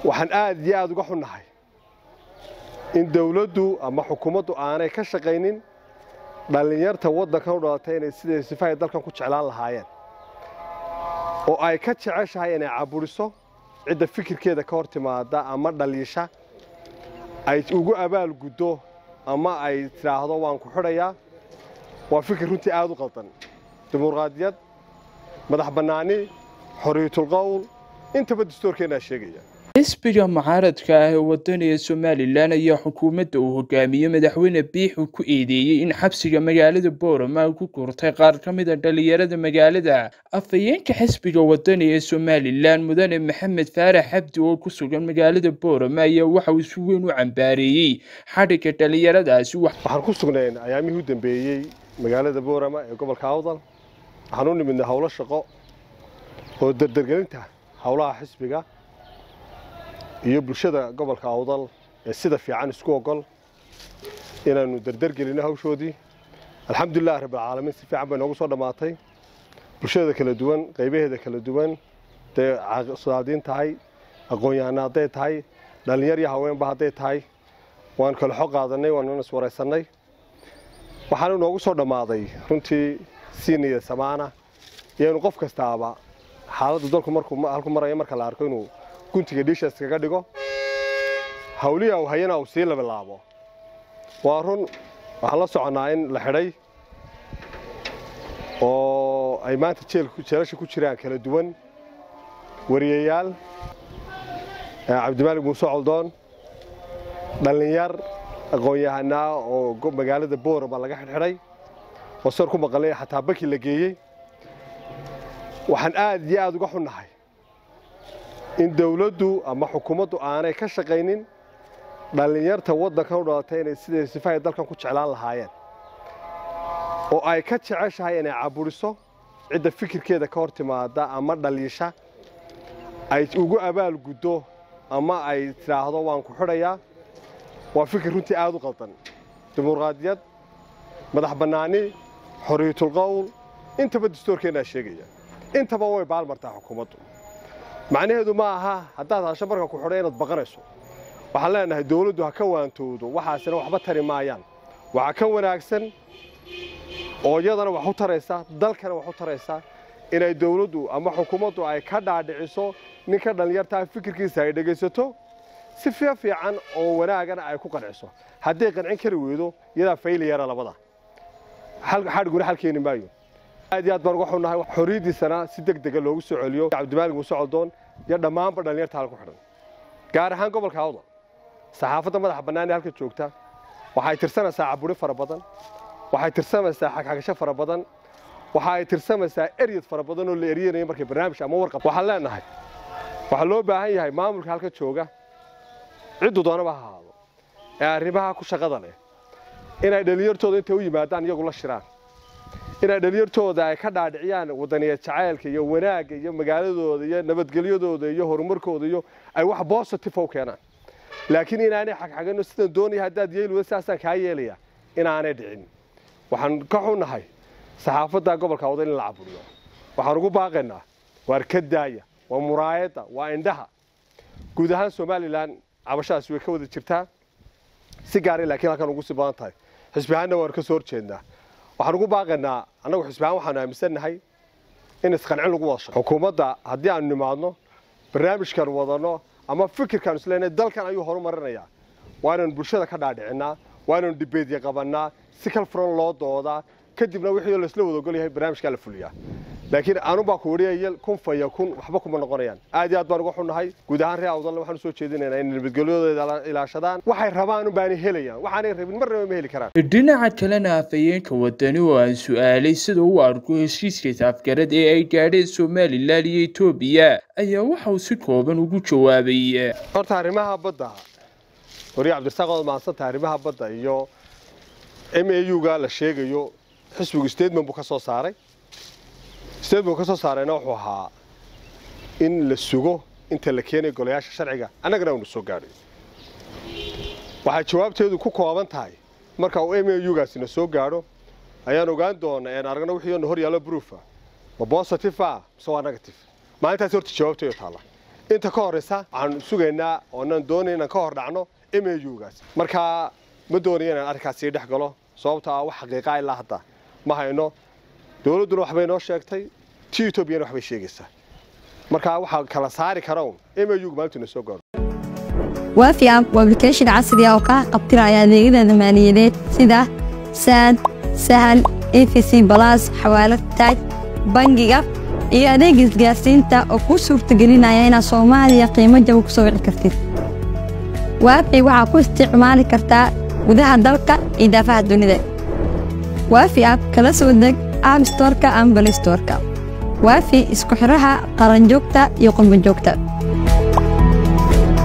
waxaan aad iyo aada uga xunnahay in dawladdu ama xukuumaddu aanay ka shaqaynin dhallinyarta waddankan u dhalatay inay siday sifahay dalkan ku jeclaan lahaayeen oo ay ka jeceshahay inay caburiso cidda fikirkeeda ka hor timaada ama dhaliisha ay ugu abaal guddo ama ay tidhaahdo waan ku xidhayaa waa fikir runtii aada u qaldan dimuqraadiyad madax bannaani xoriyatulqowl intaba dastuurkeennaa sheegaya xisbiga mucaaradka ah ee wadaniga somalilan ayaa xukuumadda uu hogaamiye madaxweyne biixu ku eedeeyey in xabsiga magaalada boorama ay ku gurtay qaar ka mid a dhallinyarada magaalada afhayeenka xisbiga wadani ee somalilan mudane maxamed faarax xabdi oo ku sugan magaalada boorama ayaa waxa uu si weyn u cambaareeyey xadhigga dhallinyaradaasi waxaan ku sugnayn ayaamihii u dambeeyey magaalada boorama ee gobolka awdal waxaan u nimidnay howlo shaqo oo dardargelinta howlaha xisbiga iyo bulshada gobolka awdal ee sida fiican isku ogol inaannu dardargelinno hawshoodii alxamdulilah rabbilcaalamiin si fiican bay noogu soo dhammaatay bulshada kala duwan qaybaheeda kala duwan hadday sadaadiin tahay aqoon-yahana hadday tahay dhallinyar iyo haweenba hadday tahay waan kala xog qaadannay waanuna iswaraysannay waxaana noogu soo dhammaaday runtii siiniya samaana iyaynu qof kastaaba xaaladdu dalku markuu halku maraya marka la arko inuu guntiga dhiisha iskaga dhigo hawliya uu hayana uu sii labilaabo waa run waxaan la soconnaa in la xidhay oo ay maanta jeelasha ku jiraan kala duwan wariyayaal cabdimaalig muuse coldoon dhallinyar aqoon-yahanaa oo magaalada boorama laga xidhxidhay oo sar ku maqalay xataa baki la geeyey waxaan aad iyo aada uga xunnahay in dawladdu ama xukuumaddu aanay ka shaqaynin dhallinyarta waddankan u dhalatay inay siday sifahay dalkan ku jeclaan lahaayeen oo ay ka jeceshahay inay caburiso cidda fikirkeeda ka hor timaada ama dhaliisha ay ugu abaal guddo ama ay tidhaahdo waan ku xidhayaa waa fikir runtii aada u qaldan dimuqraadiyad madax bannaani xoriyatulqowl intaba dastuurkeennaa sheegaya intaba way baalmartaa xukuumaddu macnaheedu ma aha haddaad hasho marka ku xidhay inaad baqanayso waxaan leenahay dawladdu ha ka waantoodo waxaasina waxba tari maayaan waxaa ka wanaagsan oo iyadana wax u taraysa dalkana wax u taraysa inay dawladdu ama xukuumaddu ay ka dhaadhiciso ninka dhallinyartaa fikirkiisa ay dhegaysato si fiya fiican oo wanaagana ay ku qanciso hadday qancin kari weydo iyadaa faylayara labada xadhiguna xal keeni maayo aad iyo aad baan uga xunnahay xorriyaddiisana si deg dega loogu soo celiyo cabdimaalig muuse coldoon iyo dhammaanba dhallinyarta halku xidhan gaar ahaan gobolka awdal saxaafadda madaxa bannaan ee halka joogta waxay tirsanaysaa caburi fara badan waxay tirsamaysaa xagxagasho fara badan waxa ay tirsamaysaa eryad fara badan oo la eryanayo markay barnaamij ama warqab waxaan leenahay waxaa loo baahan yahay maamulka halka jooga ciddu doonaba ha ahaado ee arrimaha ku shaqada leh inay dhallinyartooda intay u yimaadaan iyagu la shiraan inay dhallinyartooda ay ka dhaadhiciyaan wadaniya jacaylka iyo wanaagga iyo magaaladooda iyo nabadgelyadooda iyo horumarkooda iyo ay wax bositive u keenaan laakiin inaanay xagxagano sidaan doonaya haddaad yeeli wada sidaasaan kaa yeelaya inaanay dhicin waxaan ka xunnahay saxaafadda gobolka awdal in la caburiyo waxaan ugu baaqaynaa waar ka daaya waa muraayadda waa indhaha guud ahaan somalilan cabashadaasi way ka wada jirtaa si gaaray laakiin halkan ugu sii badan tahay xisbi ahaanna waan ka soo horjeednaa waxaan ugu baaqaynaa annagu xisbi ahaan waxaanu aaminsannahay in isqancin lagu wada shaqo xukuumadda haddii aanu nimaadno barnaamijkan wadano ama fikirkaan isleenahay dalkan ayuu horumarinayaa waa inaynu bulshada ka dhaadhicinaa waa inaynu dibeedya qabannaa si kal furan loo doodaa kadibna wixii laisla wada ogol yahay barnaamijkaa la fuliyaa laakiin anubaa ku wariyaya kun faya kun waxba kuma noqonayaan aad iyo aad baan uga xunnahay guud ahaan reer awdalna waxaan usoo jeedinaynaa in nabadgelyadooda ilaashadaan waxay rabaan unbaanay helayaan waxaanay rabin marnaba ma heli karaan dhinaca kalena afhayeenka wadani oo aan su-aalay sida uu arko heshiiska saafgarad ee ay gaadheen somalilan iyo etoobiya ayaa waxa uu si kooban ugu jawaabay horta arrimaha badda wariye cabdirasaaq ood mahadsanta arrimaha badda iyo m a u-ga la sheegayo xisbigu statement buu ka soo saaray statement ka soo saarayna wuxuu ahaa in la sugo inta la keenayo golayaasha sharciga annagana uunu soo gaadhay waxay jawaabteedu ku kooban tahay marka uu m a u-gaasina soo gaadho ayaan ogaan doona een aragna wixii hor yaallo broofa ma positive ah mise waa negative maalintaas horta jawaabteedu taalla inta ka horeysa waxaan sugaynaa oonan doonay inaan ka hor dhacno mugaas markaa ma doonaya inaan arrinkaas sii dhex galo sababto ah wax xaqiiqaa ilaa hadda ma hayno dowladduna waxbay noo sheegtay ti etoobiyana waxbay sheegaysaa markaa waxaa kala saari kara un mug maalintuuna soo gaaro waafi app waa application casri ah oo kaa qabtiraya adeegyada maaliyadeed sida saad sahal efc balas xawaalad taaj bangiga iyo adeega isgaarsiinta oo kuu suurtagelinaya inaad soomaaliya qiimo jaba ku soo wici kartid waafi waxaa ku isticmaali kartaa gudaha dalka iyo daafaha dunida waafi app kala soo deg app storka ama balistorka waafi isku xidhaha qaranjoogta iyo qurbanjoogta